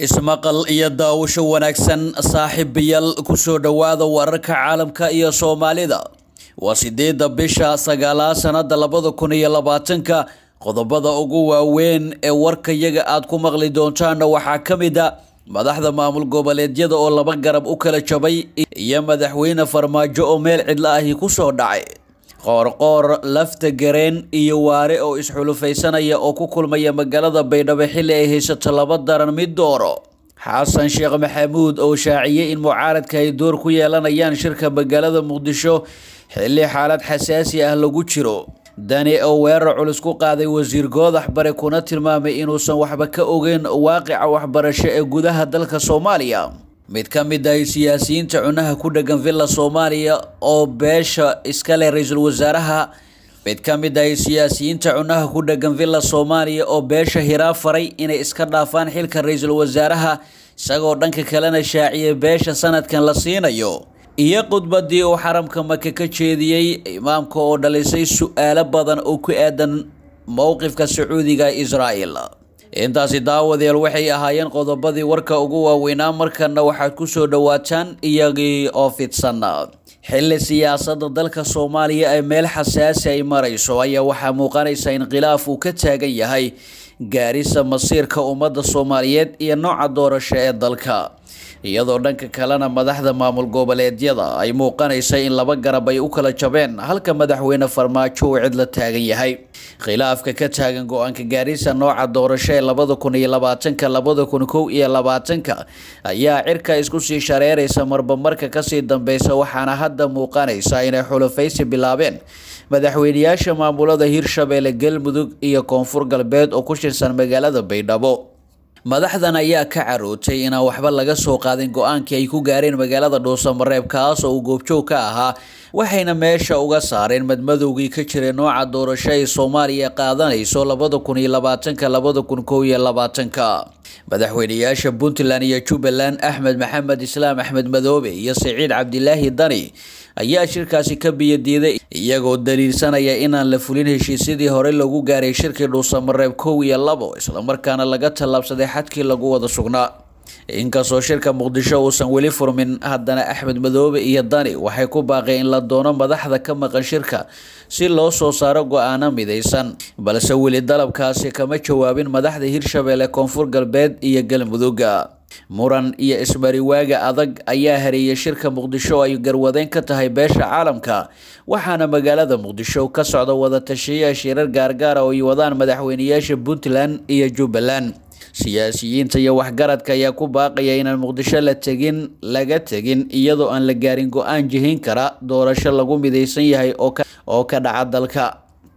ismaqal iyo daawasho wanaagsan saaxiibayaal kusoo dhowaada wararka caalamka iyo soomaalida waa sideedda bisha sagaalaad sanada labada kun iyo labaatanka qodobada ugu waaweyn ee warkayaga aad ku maqli doontaana waxaa ka mid a madaxda maamul goboleedyada oo laba garab u kala jabay iyo madaxweyne farmaajo oo meel cidlo ahi kusoo dhacay qoorqoor lafta gareen iyo waare oo isxulufaysanaya oo ku kulmaya magaalada baydhabo xilli ay haysato laba daran mid dooro xasan sheekh maxamuud oo shaaciyey in mucaaradka ay door ku yeelanayaan shirka magaalada muqdisho xilli xaalad xasaasi ah lagu jiro dani oo weerar culus ku qaaday wasiir goodax bare kuna tilmaamay inuusan waxba ka ogeyn waaqica waxbarasho ee gudaha dalka soomaaliya mid ka mid ah siyaasiyiinta cunaha ku dhegan villa soomaaliya oo beesha iska leh ra-iisul wasaaraha mid ka mid ah siyaasiyiinta cunaha ku dhegan villa soomaaliya oo beesha hiraa faray inay iska dhaafaan xilka ra-iisul wasaaraha isagoo dhanka kalena shaaciyay beesha sanadkan la siinayo iyo khudbadii uu xaramka maka ka jeediyey imaamka oo dhalisay su-aalo badan oo ku aadan mowqifka sacuudiga israel intaasi daawadeel waxay ahaayeen qodobadii warka ugu waaweynaa markana waxaad kusoo dhawaataan iyagii oo fidsan xilli siyaasada dalka soomaaliya ee meel xasaasi ay marayso ayaa waxaa muuqanaysa in khilaaf uu ka taagan yahay gaarisa masiirka ummadda soomaaliyeed iyo nooca doorasho ee dalka iyadoo dhanka kalena madaxda maamul goboleedyada ay muuqanaysa in laba garab ay u kala jabeen halka madaxweyne farmaajo uu cid la taagan yahay khilaafka ka taagan go-aanka gaarisa nooca doorasho ee labada kun iyo labaatanka labada kun kow iyo labaatanka ayaa cirka isku sii shareeraysa marba marka kasii dambeysa waxaana hadda muuqanaysa inay xulufaysi bilaabeen madaxweyneyaasha maamulada hirshabeelle galmudug iyo koonfur galbeed oo ku shirsan magaalada baydhabo madaxdan ayaa ka carootay inaan waxba laga soo qaadin go-aankii ay ku gaareen magaalada dhuusamareeb kaas oo uu goobjoog ka ahaa waxayna meesha uga saareen madmadowgii ka jiray nooca doorasho ay soomaaliya qaadanayso labada kun iyo labaatanka labada kun kow iyo labaatanka madaxweyneyaasha puntland iyo jubbaland axmed maxamed islaam axmed madoobe iyo siciid cabdilaahi dani ayaa shirkaasi ka biyadiiday iyagoo daliilsanaya inaan la fulin heshiisyadii hore lagu gaaray shirkii dhuusamareeb kow iyo labo islamarkaana laga tallaabsaday xadkii lagu wada sugnaa inkastoo shirka muqdisho uusan weli furmin haddana axmed madoobe iyo dani waxay ku baaqeen in la doono madaxda ka maqan shirka si loo soo saaro go-aano midaysan balse weli dalabkaasi kama jawaabin madaxda hirshabeelle koonfur galbeed iyo galmudugga muran iyo ismariwaaga adag ayaa hareeyay shirka muqdisho ay garwadeen ka tahay beesha caalamka waxaana magaalada muqdisho ka socda wada tashiya shirar gaargaara oo ay wadaan madaxweyneyaasha puntland iyo jubbaland siyaasiyiinta iyo waxgaradka ayaa ku baaqaya inaan muqdisho la tegin laga tegin iyadoo aan la gaarin go-aan jihin kara doorasho lagu midaysan yahay oo ka dhaca dalka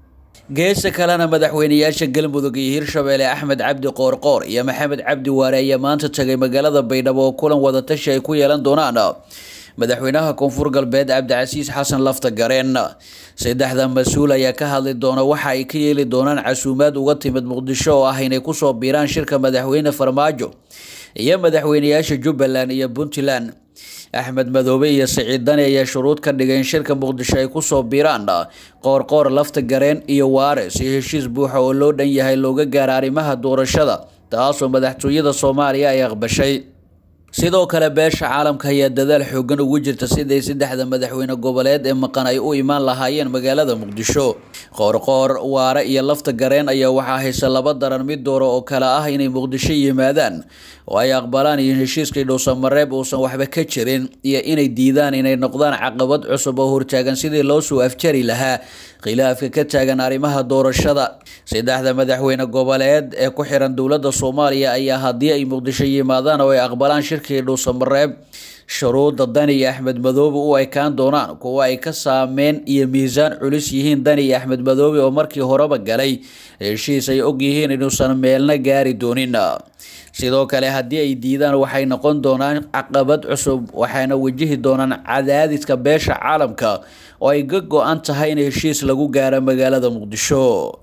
geesa kalena madaxweyneyaasha galmudug iyo hirshabeelle axmed cabdi qoorqoor iyo maxamed cabdi waare ayaa maanta tagay magaalada baydhabo oo kulan wadatashi ay ku yeelan doonaan madaxweynaha koonfur galbeed cabdicasiis xasan lafta gareen saddexda mas-uul ayaa ka hadli doona waxa ay ka yeeli doonaan casuumaad uga timid muqdisho oo ah inay kusoo biiraan shirka madaxweyne farmaajo iyo madaxweyneyaasha jubbaland iyo puntland axmed madoobe iyo siciid dani ayaa shuruud ka dhigay in shirka muqdisho ay kusoo biiraan qoorqoor lafta gareen iyo waare si heshiis buuxa oo loo dhan yahay looga gaara arrimaha doorashada taasoo madaxtooyada soomaaliya ay aqbashay sidoo kale beesha caalamka ayaa dadaal xoogan ugu jirta siday saddexda madaxweyne goboleed ee maqan ay u imaan lahaayeen magaalada muqdisho qoorqoor waare iyo lafta gareen ayaa waxaa haysa laba daran mid dooro oo kale ah inay muqdisho yimaadaan oo ay aqbalaan in heshiiskii dhuusamareeb uusan waxba ka jirin iyo inay diidaan inay noqdaan caqabad cusub oo hortaagan sidii loo soo afjari lahaa khilaafka ka taagan arrimaha doorashada saddexda madaxweyne goboleed ee ku xiran dowladda soomaaliya ayaa haddii ay muqdisho yimaadaan oo ay aqbalaan shirkii dhuusamareeb shuruudda dani iyo axmed madoobe u ekaan doonaan kuwa ay ka saameyn iyo miisaan culus yihiin dani iyo axmed madoobe oo markii horeba galay heshiis ay og yihiin inuusan meelna gaari doonin sidoo kale haddii ay diidaan waxay noqon doonaan caqabad cusub waxayna wajihi doonaan cadaadiska beesha caalamka oo ay ka go-an tahay in heshiis lagu gaaro magaalada muqdisho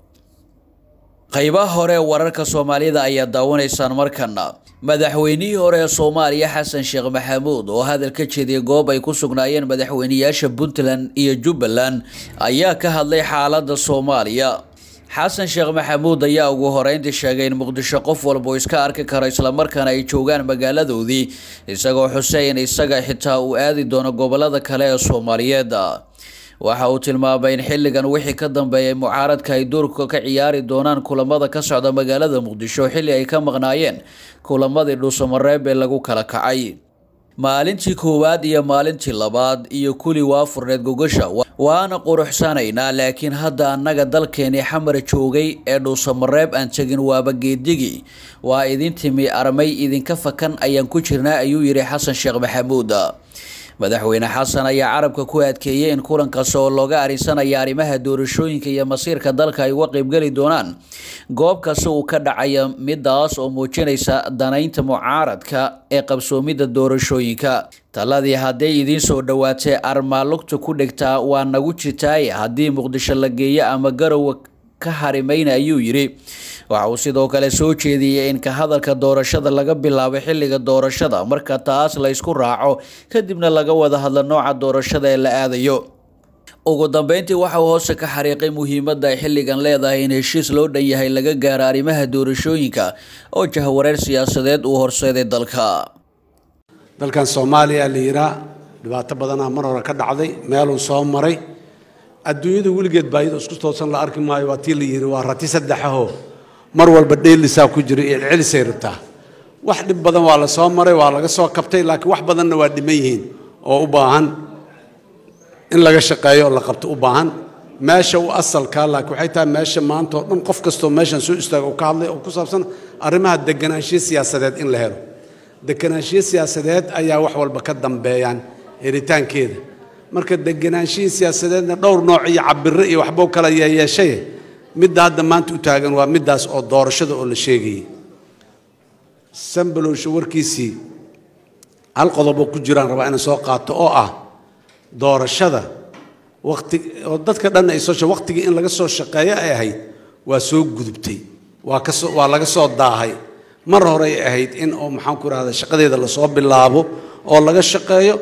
qaybaha hore wararka soomaalida ayaa daawanaysaan markana madaxweynihii hore ee soomaaliya xasan sheekh maxamuud oo hadal ka jeediyay goob ay ku sugnaayeen madaxweyneyaasha puntland iyo jubbaland ayaa ka hadlay xaalada soomaaliya xasan sheekh maxamuud ayaa ugu horeyntii sheegay in muqdisho qof walba uu iska arki karo islamarkaana ay joogaan magaaladoodii isagoo xusay in isaga xitaa uu aadi doono gobolada kale ee soomaaliyeed waxa uu tilmaamay in xilligan wixii ka dambeeyay mucaaradka ay doorka ka ciyaari doonaan kulamada ka socda magaalada muqdisho xilli ay ka maqnaayeen kulamadii dhuusamareeb ee lagu kala kacay maalintii koowaad iyo maalintii labaad iyo kuli waa furneed gogasha waana quruxsanaynaa laakiin hadda annaga dalkeenii xamar joogay ee dhuusamareeb aan tegin waaba geedigii waa idin timi armay idinka fakan ayaan ku jirnaa ayuu yidhi xasan sheekh maxamuud madaxweyne xasan ayaa carabka ku adkeeyey in kulankaas oo looga arinsanaya arrimaha doorashooyinka iyo masiirka dalka ay uga qeybgeli doonaan goob kasta uu ka dhacaya midaas oo muujinaysa danaynta mucaaradka ee qabsoomidda doorashooyinka taladii hadday idiin soo dhowaatay armaalugta ku dhigtaa waa nagu jirtaaye haddii muqdisho la geeyo ama garowa ka harimayna ayuu yidhi waxa uu sidoo kale soo jeediyey in ka hadalka doorashada laga bilaabo xilliga doorashada marka taas la ysku raaco kadibna laga wada hadlo nooca doorashada ee la aadayo ugu dambeyntii waxa uu hoose ka xariiqay muhiimadda ay xilligan leedahay in heshiis loo dhan yahay laga gaaro arrimaha doorashooyinka oo jahwareer siyaasadeed uu horseeday dalka dalkan soomaaliya la yihaa dhibaato badanaa mar hore ka dhacday meeluu soo maray adduunyada weligeed baayida isku toosan la arki maayo waa tii la yidhi waa rati saddexahoo mar walba dheelisaa ku jira iyo celcelisay rabtaa wax dhib badan waa la soo maray waa laga soo kabtay laakiin wax badanna waa dhiman yihiin oo u baahan in laga shaqeeyo oo la qabto u baahan meesha u asalkaa laakiin waxay tahay meesha maanta oo dhan qof kastoo meeshan soo istaaga oo ka hadlay oo ku saabsan arrimaha deganaanshiyo siyaasadeed in la helo deganaanshiyo siyaasadeed ayaa wax walba ka dambeeyaan helitaankeeda marka degenaanshihii siyaasadeedna dhowr nooc iyo cabiro iyo waxbuu kala yeeyeeshay midda hadda maanta u taagan waa middaas oo doorashada oo la sheegayay sambalowsha warkiisii hal qodoboo ku jiraan rabaa inaan soo qaato oo ah doorashada waqti oo dadka dhan ay soo waqtigii in laga soo shaqeeyo ay ahayd waa soo gudubtay waa kasoo waa laga soo daahay mar horey ahayd in oo maxaan ku rahda shaqadeeda lasoo bilaabo oo laga shaqeeyo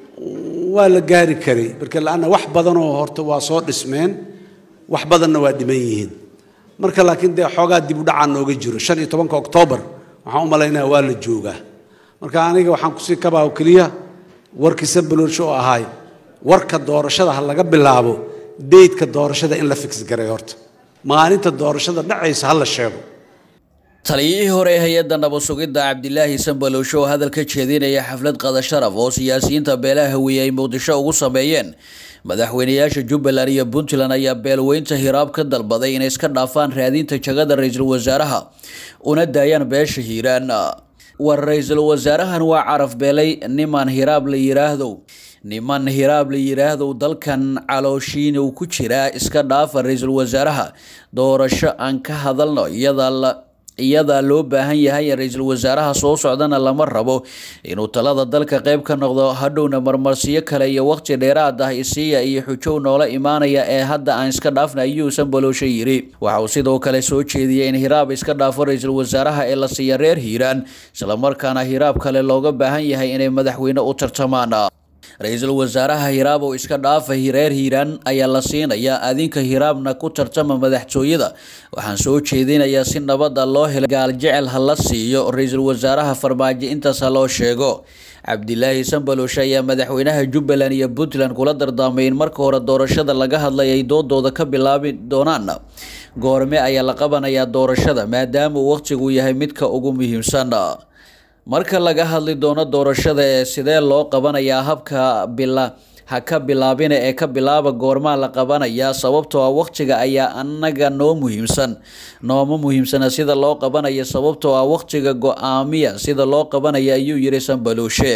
waa la gaari karay marka la-anna wax badanoo horta waa soo dhismeen wax badanna waa dhiman yihiin marka laakiin dee xoogaa dib u dhacaa nooga jiro shan iyo tobanka oktoobar waxaan u malaynaya waa la joogaa marka aniga waxaan kusii kabaa oo keliya warkii sambaloorsho oo ahaay warka doorashada ha laga bilaabo deydka doorashada in la fix garay horta maalinta doorashada dhacaysa ha la sheego taliyihii hore ee hay-adda nabad sugidda cabdilaahi sambalowsho oo hadal ka jeedinaya xaflad qada sharaf oo siyaasiyiinta beelaha hawiye ay muqdisho ugu sameeyeen madaxweynayaasha jubbaland iyo puntland ayaa beelweynta hiraab ka dalbaday inay iska dhaafaan raadinta jagada ra-iisul wasaaraha una daayaan beesha hiiraan war ra-iisul wasaarahan waa caraf beelay niman hiraab la yiraahdo niman hiraab la yiraahdow dalkan calooshiina uu ku jiraa iska dhaafa ra-iisul wasaaraha doorasho aan ka hadalno iyadaa la iyadaa loo baahan yahay ra-iisul wasaaraha soo socdana lama rabo inuu talada dalka qeyb ka noqdo hadhowna marmarsiyo kale iyo waqti dheeraad ah isiiya iyo xujow noola imaanaya ee hadda aan iska dhaafna ayuu sanbaloosho yiri waxa uu sidoo kale soo jeediyey in hiraab iska dhaafo ra-iisul wasaaraha ee la siiya reer hiiraan islamarkaana hiraab kale looga baahan yahay inay madaxweyne u tartamaan ra-iisul wasaaraha hiraab oo iska dhaafa reer hiiraan ayaa la siinayaa adinka hiraabna ku tartama madaxtooyada waxaan soo jeedinayaa si nabada loo helo gaal jecel ha la siiyo ra-iisul wasaaraha farmaajo intaas ha loo sheego cabdilaahi sambaloshe ayaa madaxweynaha jubbaland iyo puntland kula dardaamay in marka hore doorashada laga hadlay ay doodooda ka bilaabi doonaan goorme ayaa la qabanayaa doorashada maadaama uu waqtigu yahay midka ugu muhiimsan marka laga hadli doono doorashada ee sidee loo qabanayaa habka bila ha ka bilaabina ee ka bilaaba goormaa la qabanayaa sababtoo ah waqtiga ayaa anaga noo muhiimsan nooma muhiimsana sida loo qabanayo sababtoo ah waqtiga go-aamiya sida loo qabanaya ayuu yiri sanbaluushe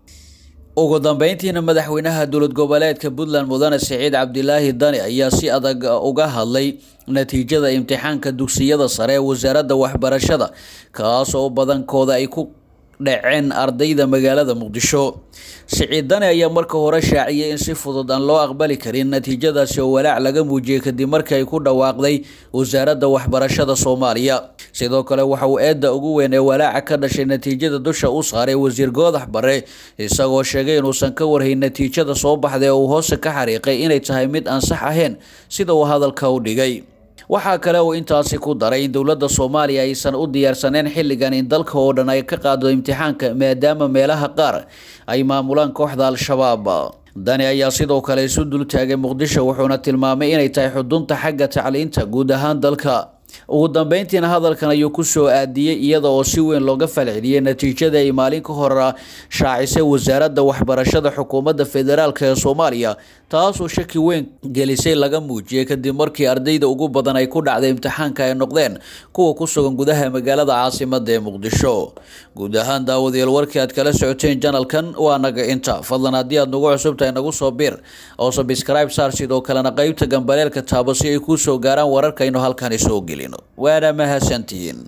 ugu dambeyntiina madaxweynaha dowlad goboleedka puntland mudane siciid cabdilaahi dani ayaa si adag uga hadlay natiijada imtixaanka dugsiyada sare ee wasaaradda waxbarashada kaasoo badankooda ay ku dhaceen ardayda magaalada muqdisho siciid dani ayaa marka hore shaaciyay in si fudud aan loo aqbali karin natiijadaasi oo walaac laga muujiyey kadib markii ay ku dhawaaqday wasaaradda waxbarashada soomaaliya sidoo kale waxa uu eedda ugu weyn ee walaaca ka dhashay natiijada dusha u saaray wasiir goodax bare isagoo sheegay inuusan ka warhayn natiijada soo baxday oo uu hoose ka xariiqay inay tahay mid aan sax ahayn sida uu hadalka u dhigay waxaa kale uu intaasi ku daray in dowladda soomaaliya aysan u diyaarsaneyn xilligan in dalka oo dhan ay ka qaado imtixaanka maadaama meelaha qaar ay maamulaan kooxda al-shabaab dani ayaa sidoo kale isu dul taagay muqdisho wuxuuna tilmaamay inay tahay xudunta xagga tacliinta guud ahaan dalka ugu dambeyntiina hadalkan ayuu kusoo aadiyey iyada oo si weyn looga falceliyey natiijada ay maalin ka hor shaacisay wasaaradda waxbarashada xukuumadda federaalk ee soomaaliya taasoo shaki weyn gelisay laga muujiyey kadib markii ardayda ugu badan ay ku dhacday imtixaanka ay noqdeen kuwa ku sugan gudaha magaalada caasimada ee muqdisho guud ahaan daawadayaal warkii aad kala socoteen janalkan waa naga inta fadlan haddii aad nagu cusubtahay nagu soo bir oo sabscribe saar sidoo kalena qeybta gambaleelka taabo si ay kuu soo gaaraan wararkaynu halkani soo gelino waana mahadsantihiin